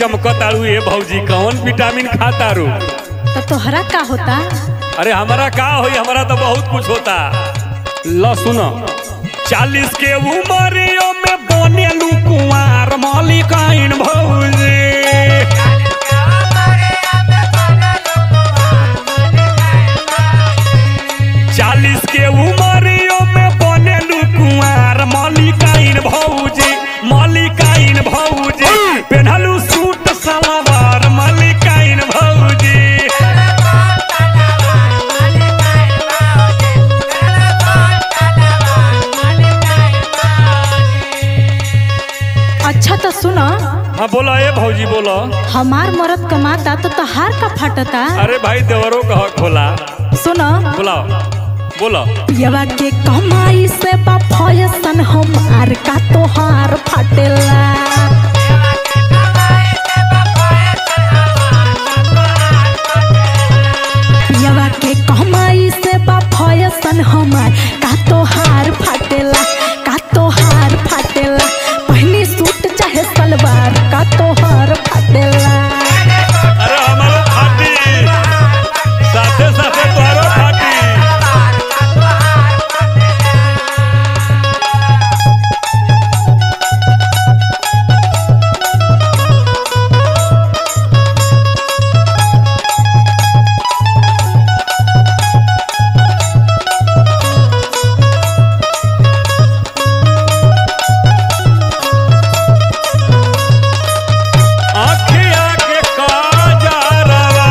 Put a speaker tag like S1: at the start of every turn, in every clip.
S1: चमकतारू ए भौजी कौन विटामिन खातारू
S2: तो तोहरा का होता
S1: अरे हमारा का होई हमारा तो बहुत कुछ होता ल सुनो चालीस के उमरियो में बनेलू कुंवार मलिकाइन भौजी चालीस के उमरियो में बनेलू कुंवार मलिकाइन भौजी मलिकाइन भौजी पेन्हलू सूट सलवार मलिकाइन भौजी
S2: अच्छा तो सुनो
S1: हाँ बोला ए भौजी बोला
S2: हमार मरद कमाता तो तहार का फटता
S1: अरे भाई देवरों का हक होला
S2: सुनो
S1: बोला बोला
S2: पियवा के कमाई से बा फयसन हमार का तोहार फटेला पियवा के कमाई से बा फयसन हमार का तोहार फटेला का तोहार फटेला पहनी सूट चाहे सलवार का तोहार फटेला
S1: अरे हमारो फाटी साथे साथे तोहरो फाटी आँखिया के काजरवा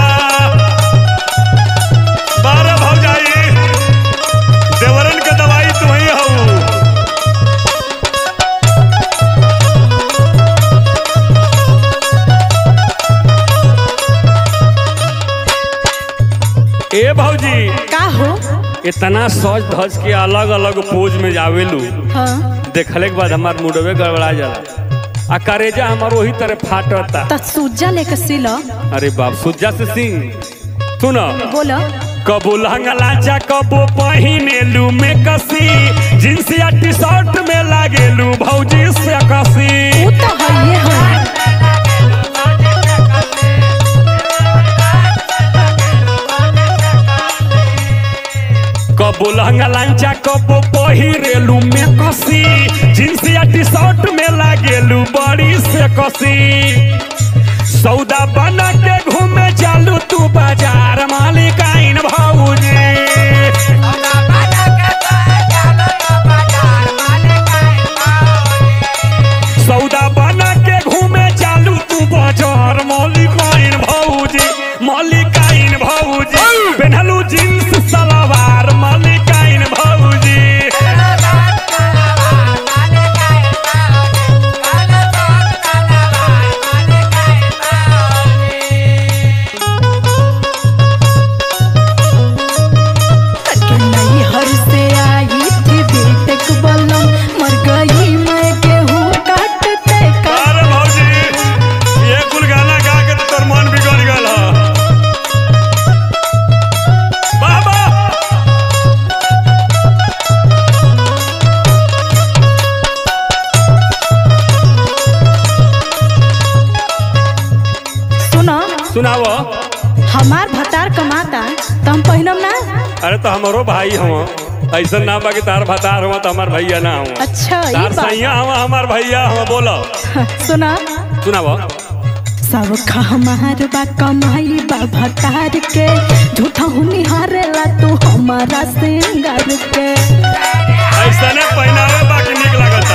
S1: बारह भौजाई देवरन के दवाई तू ही हऊ ए भौजी
S2: का हो
S1: इतना सज धज के अलग अलग पोज में जावेलू
S2: हाँ
S1: देखले के बाद हमार मुडवे गड़बड़ा जाला आ करेजा हमार वही तरह फाटता
S2: त सूजा लेके सिलो
S1: अरे बाप सुजा से सिंह सुन
S2: बोलो
S1: कबो लहंगा लाचा कबो पहिनेलू में कसी जींस या टी शर्ट में लागेलू भौजी से कसी
S2: वो तो है ये है
S1: कबो लहंगा लांचा कबो पहिरेलू में कसी जींस या टी शर्ट में लागेलू बड़ी से कसी सौदा बना के घूमे चालू तू बाजार मालिकाइन भौजी सौदा बना के घूमे चालू तू बाजार मौलिकाइन भौजी मौलिकाइन भौजी पेन्हलू जींस सलवार मौलिकाइन भौजी
S2: कि नहीं हर से आई थी बेटक बलम मर गई मैं गेहूं काटते का
S1: अरे भौजी ये कुल गाना गा के तो तोर मन बिगड़ गल ह बाबा
S2: सुनो
S1: सुनाव
S2: हमार भतार कमाता तो हम पहिनम ना
S1: अरे तो हमारो भाई हम ऐसा ना बा कि तार भतार हुआ तो हमार भैया ना हुआ
S2: अच्छा ये
S1: तार
S2: बात
S1: सैया हुआ हमार भैया हुआ बोलो
S2: सुना
S1: सुनाव
S2: सब हमार बा कमाई बा भतार के झूठा हूँ निहारेला तू हमारा सिंगार के
S1: ऐसा ने पहनावे बाकी निक लगता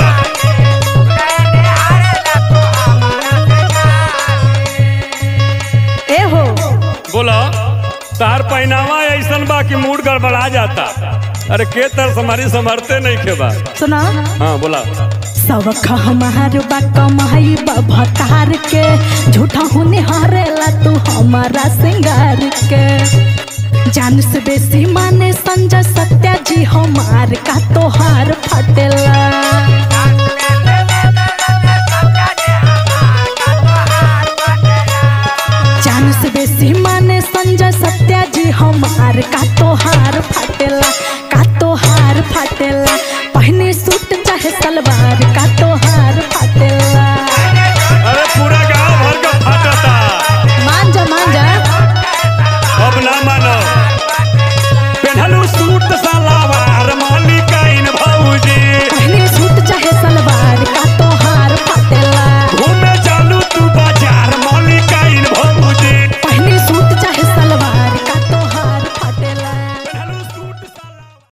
S2: ए हो
S1: बोलो तार पहनावा ऐसा बा कि मूड गड़बड़ा जाता अरे के तर समारी संभरते नहीं के बा
S2: सुना
S1: हाँ बोला
S2: सब हमार बा कमाई बा भतार के झूठा हूँ निहारेला तू हमारा सिंगार के जान से बेसी माने संजय सत्या जी हमार का तोहार फटेला